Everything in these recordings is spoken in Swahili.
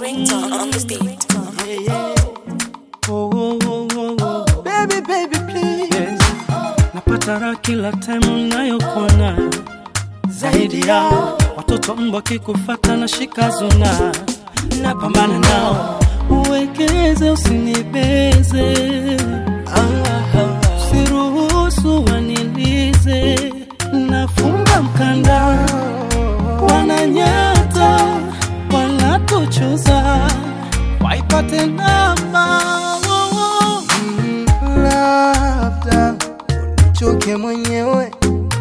ringtone on this beat. Yeah, yeah. Oh, oh, oh, oh, oh. Baby, baby, please. Yes. Napata raha kila time unayokuona zaidi yao watoto mbwa kikufata na shika zuna napambana nao uwekeze usinibeze usiruhusu wanilize nafunga mkanda wananyata wanatuchuza waipate namba oh, oh. labda unichoke mwenyewe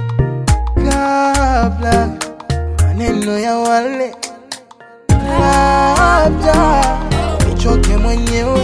kabla maneno ya wale, labda unichoke mwenyewe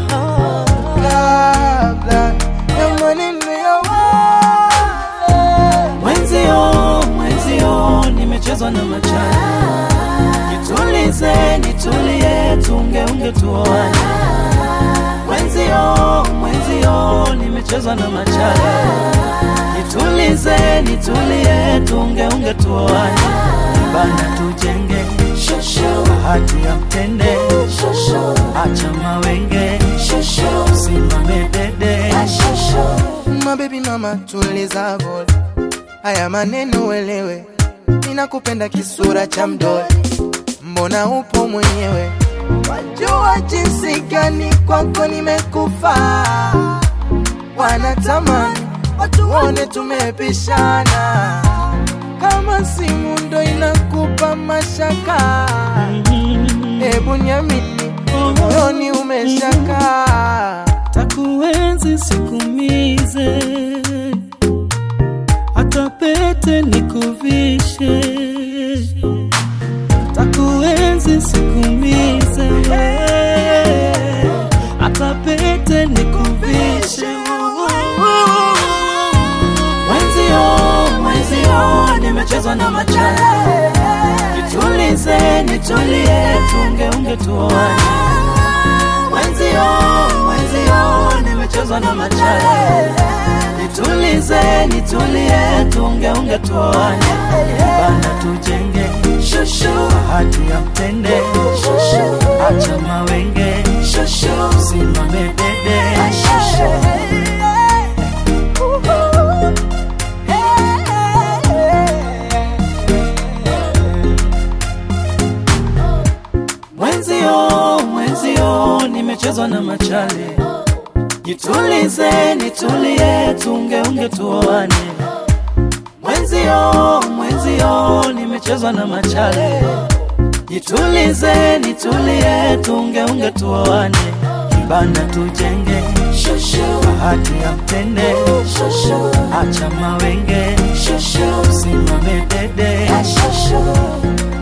kabla ya maneno ya wale. Mwenzio, mwenzio, nimechezwa na machani. Nitulize, nitulie, tungeunge tuoane. Mwenzio, mwenzio, nimechezwa na machani. Nitulize, nitulie, tungeunge tuoane. Bana tujenge bahati ya mtende, acha mawenge, simame dede. Mabebi mama tuliza bol, haya maneno uelewe, ninakupenda kisura cha mdole, mbona upo mwenyewe, wajua jinsi gani kwako nimekufa, wanatamani watu waone tumepishana, kama simu ndo inakupa mashaka, hebu niamini, moyoni umeshakaa takuenzi sikumize, hata pete nikuvishe. Takuenzi sikumize, hata pete nikuvishe. Mwenzio, mwenzio, nimechezwa na machale. Nitulize, nitulie, tungeunge tuoane mwenzio, mwenzio, nimechezwa na machale. Nitulize, nitulie, tungeunge tuoane, bana tujenge bahati ya mtende, acha mawenge, simame dede. Mwenzio, mwenzio, nimechezwa na machale. Jitulize, nitulie, tungeunge tuoane. Mwenzio, mwenzio, nimechezwa na machale. Jitulize, nitulie, tungeunge tuoane. Kibanda tujenge, bahati ya mtende, acha mawenge, simame dede.